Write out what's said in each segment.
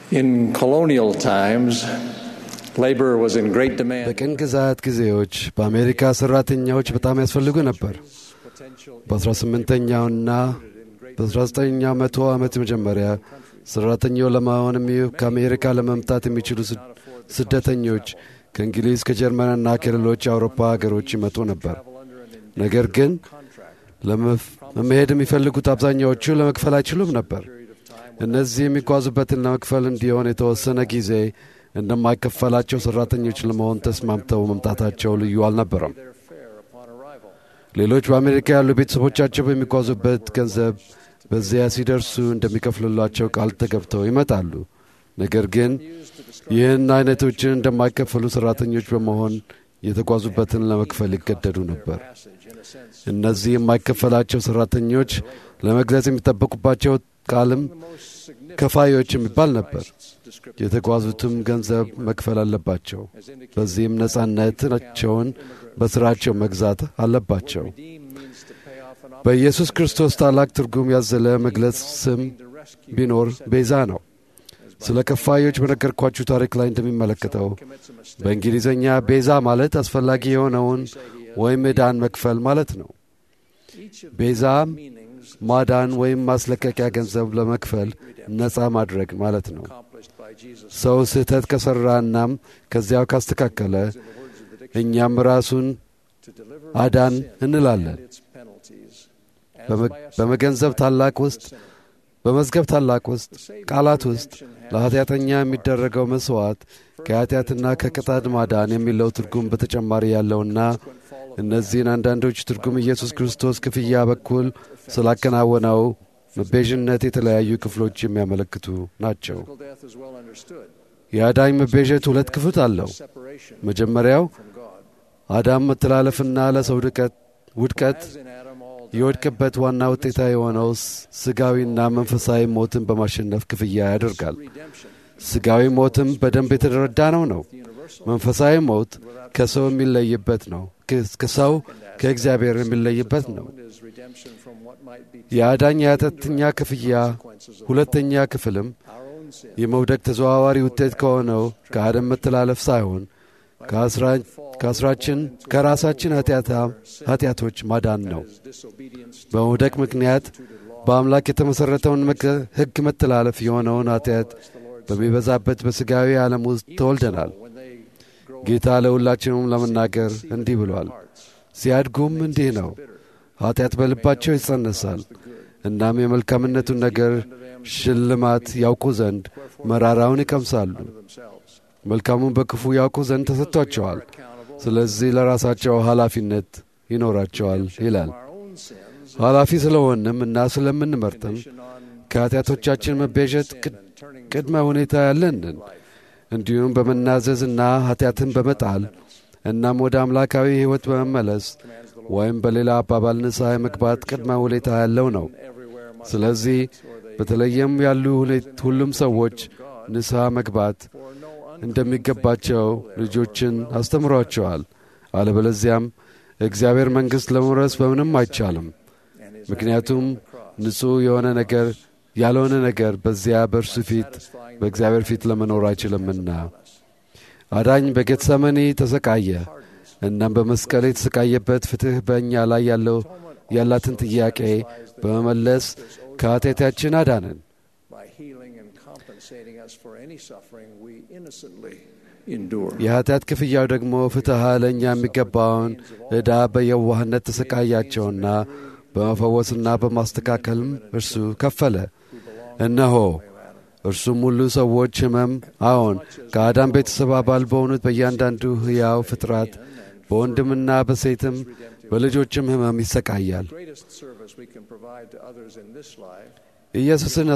In colonial times, labor was in great demand. በቅኝ ግዛት ጊዜዎች በአሜሪካ ሠራተኛዎች በጣም ያስፈልጉ ነበር። በ18ኛውና በ19ኛው መቶ ዓመት መጀመሪያ ሠራተኛው ለመሆንም ከአሜሪካ ለመምጣት የሚችሉ ስደተኞች ከእንግሊዝ ከጀርመንና ከሌሎች የአውሮፓ ሀገሮች ይመጡ ነበር። ነገር ግን ለመሄድ የሚፈልጉት አብዛኛዎቹ ለመክፈል አይችሉም ነበር። እነዚህ የሚጓዙበትን ለመክፈል እንዲሆን የተወሰነ ጊዜ እንደማይከፈላቸው ሠራተኞች ለመሆን ተስማምተው መምጣታቸው ልዩ አልነበረም። ሌሎች በአሜሪካ ያሉ ቤተሰቦቻቸው በሚጓዙበት ገንዘብ በዚያ ሲደርሱ እንደሚከፍሉላቸው ቃል ተገብተው ይመጣሉ። ነገር ግን ይህን አይነቶችን እንደማይከፈሉ ሠራተኞች በመሆን የተጓዙበትን ለመክፈል ይገደዱ ነበር። እነዚህ የማይከፈላቸው ሠራተኞች ለመግለጽ የሚጠበቁባቸው ቃልም ከፋዮች የሚባል ነበር። የተጓዙትም ገንዘብ መክፈል አለባቸው። በዚህም ነጻነታቸውን በሥራቸው መግዛት አለባቸው። በኢየሱስ ክርስቶስ ታላቅ ትርጉም ያዘለ መግለጽ ስም ቢኖር ቤዛ ነው። ስለ ከፋዮች በነገርኳችሁ ታሪክ ላይ እንደሚመለከተው በእንግሊዝኛ ቤዛ ማለት አስፈላጊ የሆነውን ወይም ዕዳን መክፈል ማለት ነው። ቤዛም ማዳን ወይም ማስለቀቂያ ገንዘብ ለመክፈል ነፃ ማድረግ ማለት ነው። ሰው ስህተት ከሠራ እናም ከዚያው ካስተካከለ እኛም ራሱን አዳን እንላለን። በመገንዘብ ታላቅ ውስጥ በመዝገብ ታላቅ ውስጥ ቃላት ውስጥ ለኃጢአተኛ የሚደረገው መሥዋዕት ከኃጢአትና ከቅጣት ማዳን የሚለው ትርጉም በተጨማሪ ያለውና እነዚህን አንዳንዶች ትርጉም ኢየሱስ ክርስቶስ ክፍያ በኩል ስላከናወነው መቤዥነት የተለያዩ ክፍሎች የሚያመለክቱ ናቸው። የአዳኝ መቤዠት ሁለት ክፍል አለው። መጀመሪያው አዳም መተላለፍና ለሰው ውድቀት የወድቅበት ዋና ውጤታ የሆነው ሥጋዊና መንፈሳዊ ሞትን በማሸነፍ ክፍያ ያደርጋል። ሥጋዊ ሞትም በደንብ የተረዳ ነው ነው። መንፈሳዊ ሞት ከሰው የሚለይበት ነው። ከሰው ከእግዚአብሔር የሚለይበት ነው። የአዳኝ የኃጢአተኛ ክፍያ ሁለተኛ ክፍልም የመውደቅ ተዘዋዋሪ ውጤት ከሆነው ከአደም መተላለፍ ሳይሆን ከአስራችን ከራሳችን ኃጢአቶች ማዳን ነው። በመውደቅ ምክንያት በአምላክ የተመሠረተውን ሕግ መተላለፍ የሆነውን ኃጢአት በሚበዛበት በሥጋዊ ዓለም ውስጥ ተወልደናል። ጌታ ለሁላችንም ለመናገር እንዲህ ብሏል። ሲያድጉም እንዲህ ነው፣ ኃጢአት በልባቸው ይጸነሳል። እናም የመልካምነቱን ነገር ሽልማት ያውቁ ዘንድ መራራውን ይቀምሳሉ። መልካሙን በክፉ ያውቁ ዘንድ ተሰጥቷቸዋል። ስለዚህ ለራሳቸው ኃላፊነት ይኖራቸዋል ይላል። ኃላፊ ስለሆንም እና ስለምንመርጥም ከኃጢአቶቻችን መቤዠት ቅድመ ሁኔታ ያለንን እንዲሁም በመናዘዝና ኃጢአትን በመጣል እናም ወደ አምላካዊ ሕይወት በመመለስ ወይም በሌላ አባባል ንስሐ መግባት ቅድመ ሁኔታ ያለው ነው። ስለዚህ በተለይም ያሉ ሁሉም ሰዎች ንስሐ መግባት እንደሚገባቸው ልጆችን አስተምሯቸዋል። አለበለዚያም እግዚአብሔር መንግሥት ለመውረስ በምንም አይቻልም። ምክንያቱም ንጹሕ የሆነ ነገር ያልሆነ ነገር በዚያ በእርሱ ፊት በእግዚአብሔር ፊት ለመኖር አይችልምና። አዳኝ በጌተሰመኒ ተሰቃየ። እናም በመስቀል የተሰቃየበት ፍትሕ በእኛ ላይ ያለው ያላትን ጥያቄ በመመለስ ከኃጢአታችን አዳነን። የኃጢአት ክፍያው ደግሞ ፍትሐ ለእኛ የሚገባውን ዕዳ በየዋህነት ተሰቃያቸውና በመፈወስና በማስተካከልም እርሱ ከፈለ። እነሆ እርሱም ሁሉ ሰዎች ሕመም አዎን ከአዳም ቤተሰብ አባል በሆኑት በእያንዳንዱ ሕያው ፍጥረት በወንድምና በሴትም በልጆችም ሕመም ይሰቃያል። ኢየሱስን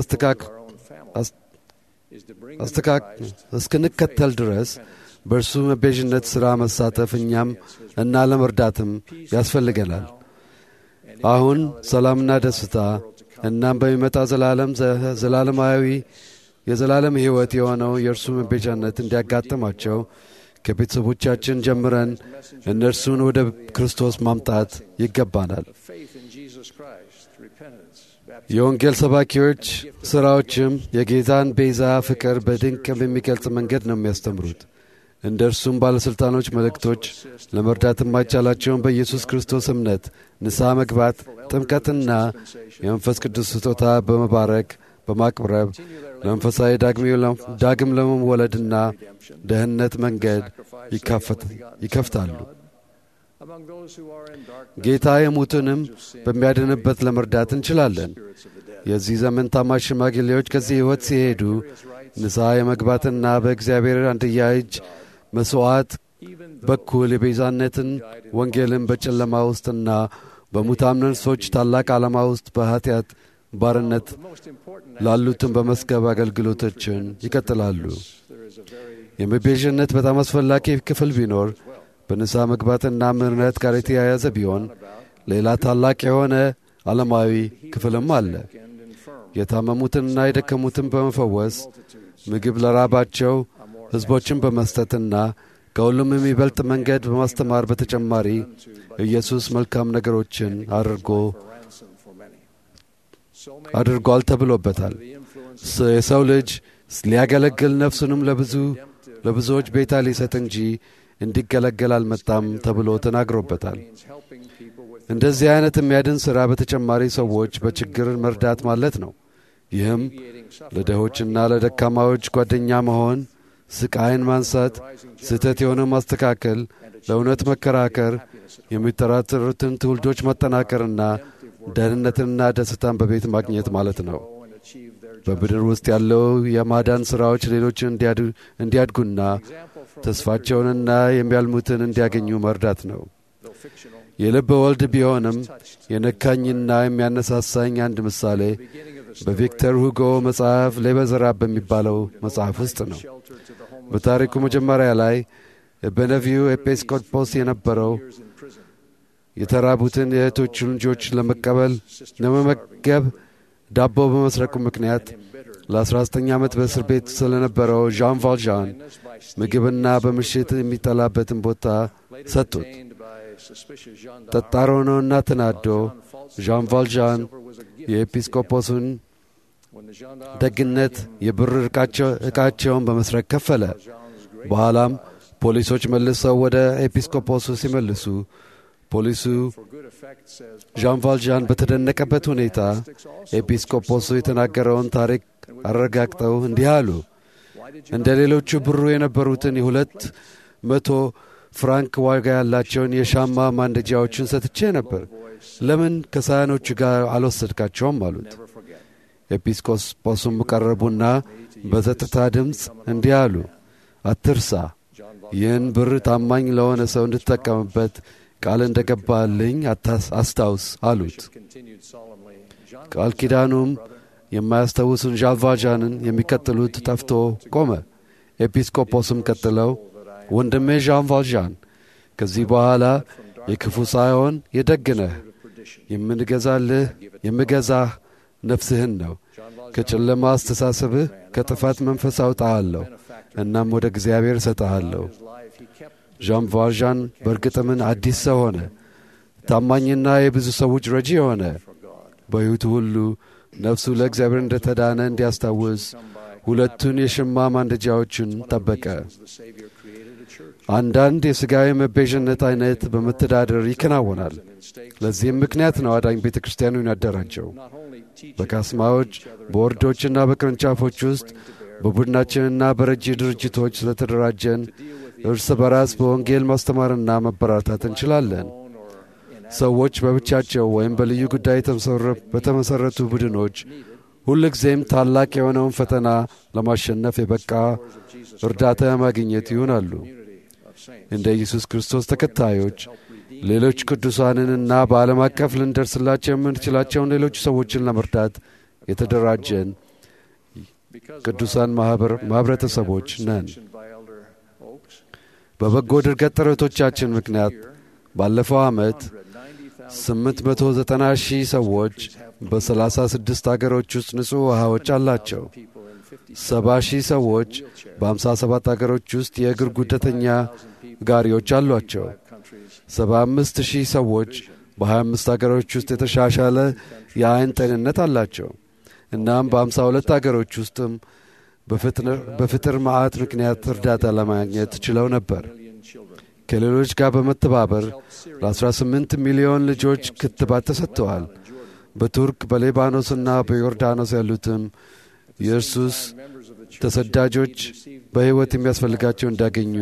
እስክንከተል ድረስ በእርሱ መቤዥነት ሥራ መሳተፍ እኛም እና ለመርዳትም ያስፈልገናል። አሁን ሰላምና ደስታ እናም በሚመጣ ዘላለም ዘላለማዊ የዘላለም ሕይወት የሆነው የእርሱ መቤዣነት እንዲያጋጥማቸው ከቤተሰቦቻችን ጀምረን እነርሱን ወደ ክርስቶስ ማምጣት ይገባናል። የወንጌል ሰባኪዎች ሥራዎችም የጌታን ቤዛ ፍቅር በድንቅ በሚገልጽ መንገድ ነው የሚያስተምሩት። እንደ እርሱም ባለሥልጣኖች መልእክቶች ለመርዳት የማይቻላቸውን በኢየሱስ ክርስቶስ እምነት ንስሐ መግባት፣ ጥምቀትና የመንፈስ ቅዱስ ስጦታ በመባረክ በማቅረብ ለመንፈሳዊ ዳግም ለመወለድና ደህንነት መንገድ ይከፍታሉ። ጌታ የሙትንም በሚያድንበት ለመርዳት እንችላለን። የዚህ ዘመን ታማኝ ሽማግሌዎች ከዚህ ሕይወት ሲሄዱ ንስሐ የመግባትና በእግዚአብሔር አንድያ እጅ መሥዋዕት በኩል የቤዛነትን ወንጌልን በጨለማ ውስጥና በሙታን ነፍሶች ታላቅ ዓላማ ውስጥ በኀጢአት ባርነት ላሉትን በመስገብ አገልግሎቶችን ይቀጥላሉ። የመቤዥነት በጣም አስፈላጊ ክፍል ቢኖር በንስሐ መግባትና ምሕረት ጋር የተያያዘ ቢሆን ሌላ ታላቅ የሆነ ዓለማዊ ክፍልም አለ። የታመሙትንና የደከሙትን በመፈወስ ምግብ ለራባቸው ሕዝቦችን በመስጠትና ከሁሉም የሚበልጥ መንገድ በማስተማር በተጨማሪ ኢየሱስ መልካም ነገሮችን አድርጎ አድርጓል ተብሎበታል። የሰው ልጅ ሊያገለግል ነፍሱንም ለብዙ ለብዙዎች ቤታ ሊሰጥ እንጂ እንዲገለገል አልመጣም ተብሎ ተናግሮበታል። እንደዚህ አይነት የሚያድን ሥራ በተጨማሪ ሰዎች በችግር መርዳት ማለት ነው። ይህም ለድሆችና ለደካማዎች ጓደኛ መሆን፣ ስቃይን ማንሳት፣ ስህተት የሆነ ማስተካከል፣ ለእውነት መከራከር፣ የሚጠራጠሩትን ትውልዶች ማጠናከርና ደህንነትንና ደስታን በቤት ማግኘት ማለት ነው። በምድር ውስጥ ያለው የማዳን ሥራዎች ሌሎችን እንዲያድጉና ተስፋቸውንና የሚያልሙትን እንዲያገኙ መርዳት ነው። የልብ ወልድ ቢሆንም የነካኝና የሚያነሳሳኝ አንድ ምሳሌ በቪክተር ሁጎ መጽሐፍ ሌበዘራብ በሚባለው መጽሐፍ ውስጥ ነው። በታሪኩ መጀመሪያ ላይ በነቪው ኤጲስቆጶስ የነበረው የተራቡትን የእህቶቹን ልጆች ለመቀበል ለመመገብ ዳቦ በመስረቁ ምክንያት ለ19 ዓመት በእስር ቤት ስለነበረው ዣን ቫልዣን ምግብና በምሽት የሚጠላበትን ቦታ ሰጡት። ጠጣር ሆኖና ተናዶ ዣን ቫልዣን የኤጲስቆጶሱን ደግነት የብር ዕቃቸውን በመስረቅ ከፈለ። በኋላም ፖሊሶች መልሰው ወደ ኤጲስቆጶሱ ሲመልሱ ፖሊሱ ዣን ቫልዣን በተደነቀበት ሁኔታ ኤጲስቆጶሱ የተናገረውን ታሪክ አረጋግጠው እንዲህ አሉ። እንደ ሌሎቹ ብሩ የነበሩትን የሁለት መቶ ፍራንክ ዋጋ ያላቸውን የሻማ ማንደጃዎችን ሰጥቼ ነበር። ለምን ከሳህኖቹ ጋር አልወሰድካቸውም? አሉት። ኤጲስቆጶሱም ቀረቡና በጸጥታ ድምፅ እንዲህ አሉ። አትርሳ፣ ይህን ብር ታማኝ ለሆነ ሰው እንድትጠቀምበት ቃል እንደ ገባልኝ አስታውስ አሉት። ቃል ኪዳኑም የማያስታውሱን ዣንቫዣንን የሚቀጥሉት ጠፍቶ ቆመ። ኤጲስቆጶስም ቀጥለው ወንድሜ ዣን ቫልዣን ከዚህ በኋላ የክፉ ሳይሆን የደግ ነህ። የምንገዛልህ የምገዛህ ነፍስህን ነው። ከጨለማ አስተሳሰብህ ከጥፋት መንፈስ አውጣሃለሁ፣ እናም ወደ እግዚአብሔር እሰጠሃለሁ። ዣን ቫልዣን በእርግጥምን አዲስ ሰው ሆነ። ታማኝና የብዙ ሰዎች ረጂ ሆነ። በሕይወቱ ሁሉ ነፍሱ ለእግዚአብሔር እንደ ተዳነ እንዲያስታውስ ሁለቱን የሽማ ማንደጃዎችን ጠበቀ። አንዳንድ የሥጋዊ መቤዥነት አይነት በመተዳደር ይከናወናል። ለዚህም ምክንያት ነው አዳኝ ቤተ ክርስቲያኑን ያደራጀው። በካስማዎች በወርዶችና በቅርንጫፎች ውስጥ በቡድናችንና በረጂ ድርጅቶች ስለተደራጀን እርስ በራስ በወንጌል ማስተማርና መበራታት እንችላለን። ሰዎች በብቻቸው ወይም በልዩ ጉዳይ በተመሠረቱ ቡድኖች ሁልጊዜም ታላቅ የሆነውን ፈተና ለማሸነፍ የበቃ እርዳታ ማግኘት ይሆናሉ። እንደ ኢየሱስ ክርስቶስ ተከታዮች ሌሎች ቅዱሳንንና በዓለም አቀፍ ልንደርስላቸው የምንችላቸውን ሌሎች ሰዎችን ለመርዳት የተደራጀን ቅዱሳን ማኅበረተሰቦች ነን። በበጎ ድርገት ጥረቶቻችን ምክንያት ባለፈው ዓመት 890 ሺህ ሰዎች በ36 አገሮች ውስጥ ንጹሕ ውሃዎች አላቸው። 70 ሺህ ሰዎች በ57 አገሮች ውስጥ የእግር ጉዳተኛ ጋሪዎች አሏቸው። 75 ሺህ ሰዎች በ25 አገሮች ውስጥ የተሻሻለ የአይን ጤንነት አላቸው። እናም በ52 አገሮች ውስጥም በፍጥር መዓት ምክንያት እርዳታ ለማግኘት ችለው ነበር። ከሌሎች ጋር በመተባበር ለ18 ሚሊዮን ልጆች ክትባት ተሰጥተዋል። በቱርክ በሊባኖስና በዮርዳኖስ ያሉትም የእርሱስ ተሰዳጆች በሕይወት የሚያስፈልጋቸው እንዳገኙ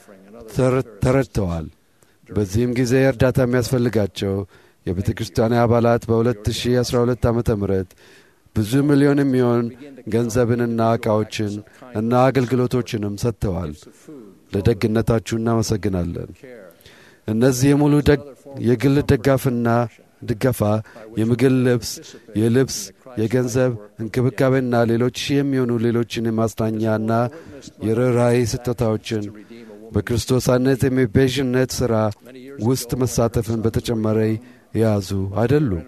ተረድተዋል። በዚህም ጊዜ እርዳታ የሚያስፈልጋቸው የቤተ ክርስቲያን አባላት በ2012 ዓ ም ብዙ ሚሊዮን የሚሆን ገንዘብንና ዕቃዎችን እና አገልግሎቶችንም ሰጥተዋል። ለደግነታችሁ እናመሰግናለን። እነዚህ የሙሉ የግል ደጋፍና ድገፋ የምግብ ልብስ፣ የልብስ፣ የገንዘብ እንክብካቤና ሌሎች ሺህ የሚሆኑ ሌሎችን የማጽናኛና የርኅራኄ ስጦታዎችን በክርስቶሳነት የሚቤዥነት ሥራ ውስጥ መሳተፍን በተጨማሪ የያዙ አይደሉም።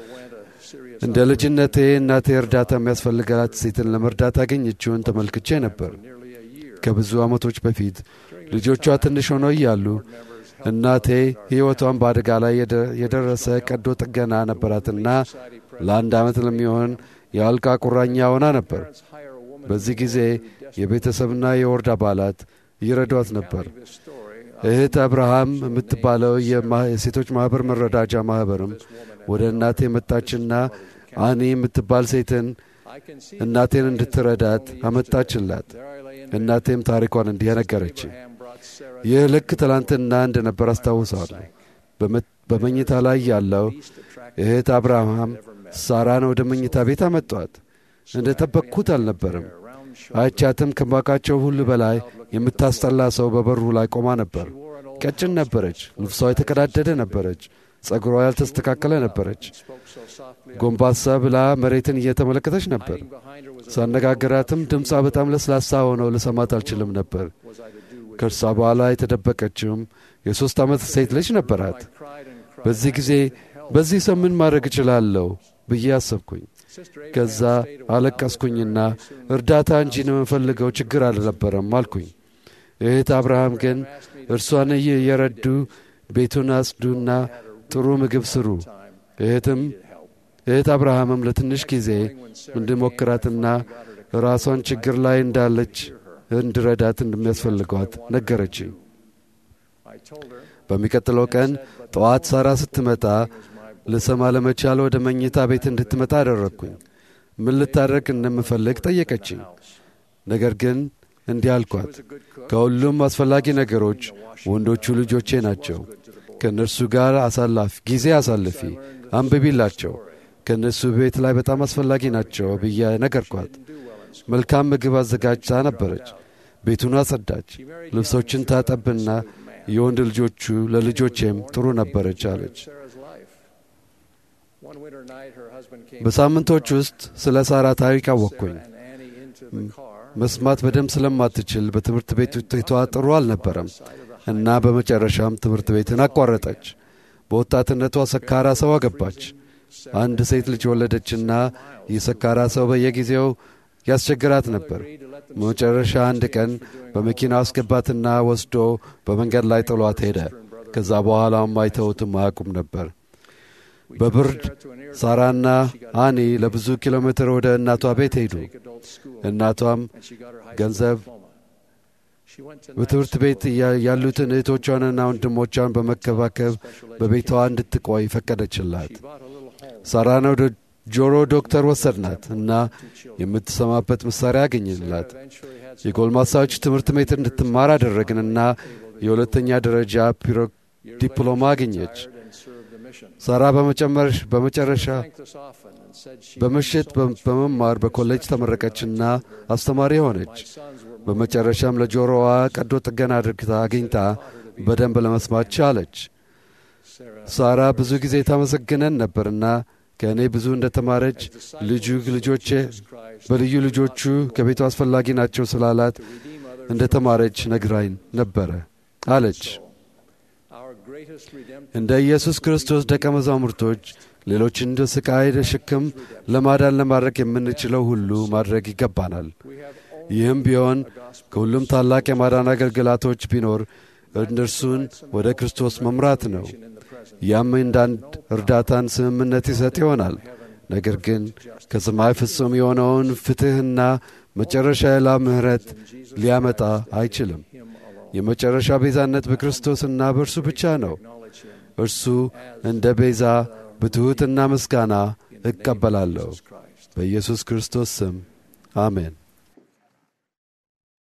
እንደ ልጅነቴ እናቴ እርዳታ የሚያስፈልጋት ሴትን ለመርዳት ያገኘችውን ተመልክቼ ነበር። ከብዙ ዓመቶች በፊት ልጆቿ ትንሽ ሆነው እያሉ እናቴ ሕይወቷን በአደጋ ላይ የደረሰ ቀዶ ጥገና ነበራትና ለአንድ ዓመት ለሚሆን የአልጋ ቁራኛ ሆና ነበር። በዚህ ጊዜ የቤተሰብና የወርድ አባላት ይረዷት ነበር። እህት አብርሃም የምትባለው የሴቶች ማኅበር መረዳጃ ማኅበርም ወደ እናቴ መጣችና አኒ የምትባል ሴትን እናቴን እንድትረዳት አመጣችላት። እናቴም ታሪኳን እንዲህ ነገረች። ይህ ልክ ትላንትና እንደነበር አስታውሳለሁ። በመኝታ ላይ ያለው እህት አብርሃም ሳራን ወደ መኝታ ቤት አመጧት። እንደ ጠበቅኩት አልነበርም። አይቻትም ከማውቃቸው ሁሉ በላይ የምታስጠላ ሰው በበሩ ላይ ቆማ ነበር። ቀጭን ነበረች። ልብሷ የተቀዳደደ ነበረች። ጸጉሯ ያልተስተካከለ ነበረች። ጎንባሳ ብላ መሬትን እየተመለከተች ነበር። ሳነጋገራትም ድምፃ በጣም ለስላሳ ሆነው ልሰማት አልችልም ነበር። ከእርሷ በኋላ የተደበቀችውም የሦስት ዓመት ሴት ልጅ ነበራት። በዚህ ጊዜ በዚህ ሰው ምን ማድረግ እችላለሁ ብዬ አሰብኩኝ። ከዛ አለቀስኩኝና እርዳታ እንጂ ነው የምፈልገው ችግር አልነበረም አልኩኝ። እህት አብርሃም ግን እርሷን እየረዱ ቤቱን አጽዱና ጥሩ ምግብ ስሩ። እህትም እህት አብርሃምም ለትንሽ ጊዜ እንድሞክራትና ራሷን ችግር ላይ እንዳለች እንድረዳት እንደሚያስፈልጓት ነገረችኝ። በሚቀጥለው ቀን ጠዋት ሳራ ስትመጣ ልሰማ ለመቻል ወደ መኝታ ቤት እንድትመጣ አደረግኩኝ። ምን ልታደርግ እንደምፈልግ ጠየቀችኝ። ነገር ግን እንዲህ አልኳት፣ ከሁሉም አስፈላጊ ነገሮች ወንዶቹ ልጆቼ ናቸው። ከእነርሱ ጋር አሳላፊ ጊዜ አሳልፊ፣ አንብቢላቸው፣ ከእነሱ ቤት ላይ በጣም አስፈላጊ ናቸው ብዬ ነገርኳት። መልካም ምግብ አዘጋጅታ ነበረች። ቤቱን አጸዳች፣ ልብሶችን ታጠብና የወንድ ልጆቹ ለልጆቼም ጥሩ ነበረች አለች። በሳምንቶች ውስጥ ስለ ሳራ ታሪክ አወቅኩኝ። መስማት በደንብ ስለማትችል በትምህርት ቤት ውጤቷ ጥሩ አልነበረም እና በመጨረሻም ትምህርት ቤትን አቋረጠች። በወጣትነቷ ሰካራ ሰው አገባች። አንድ ሴት ልጅ ወለደችና ይህ ሰካራ ሰው በየጊዜው ያስቸግራት ነበር። በመጨረሻ አንድ ቀን በመኪና አስገባትና ወስዶ በመንገድ ላይ ጥሏት ሄደ። ከዛ በኋላም አይተውትም አያውቁም ነበር። በብርድ ሳራና አኒ ለብዙ ኪሎ ሜትር ወደ እናቷ ቤት ሄዱ። እናቷም ገንዘብ በትምህርት ቤት ያሉትን እህቶቿንና ወንድሞቿን በመከባከብ በቤቷ እንድትቆይ ፈቀደችላት። ሳራን ወደ ጆሮ ዶክተር ወሰድናት እና የምትሰማበት መሣሪያ አገኘላት። የጎልማሳዎች ትምህርት ቤት እንድትማር አደረግንና የሁለተኛ ደረጃ ዲፕሎማ አገኘች። ሳራ በመጨረሻ በምሽት በመማር በኮሌጅ ተመረቀችና አስተማሪ ሆነች። በመጨረሻም ለጆሮዋ ቀዶ ጥገና አድርግታ አግኝታ በደንብ ለመስማት ቻለች። ሳራ ብዙ ጊዜ ታመሰግነን ነበርና ከእኔ ብዙ እንደ ተማረች ልጁ ልጆቼ በልዩ ልጆቹ ከቤቱ አስፈላጊ ናቸው ስላላት እንደ ተማረች ነግራኝ ነበረ አለች። እንደ ኢየሱስ ክርስቶስ ደቀ መዛሙርቶች ሌሎችን እንደ ስቃይ ሸክም ለማዳን ለማድረግ የምንችለው ሁሉ ማድረግ ይገባናል። ይህም ቢሆን ከሁሉም ታላቅ የማዳን አገልግሎቶች ቢኖር እነርሱን ወደ ክርስቶስ መምራት ነው። ያም እንዳንድ እርዳታን ስምምነት ይሰጥ ይሆናል። ነገር ግን ከሰማይ ፍጹም የሆነውን ፍትሕና መጨረሻ ያላ ምሕረት ሊያመጣ አይችልም። የመጨረሻ ቤዛነት በክርስቶስና በእርሱ ብቻ ነው። እርሱ እንደ ቤዛ በትሑትና ምስጋና እቀበላለሁ። በኢየሱስ ክርስቶስ ስም አሜን።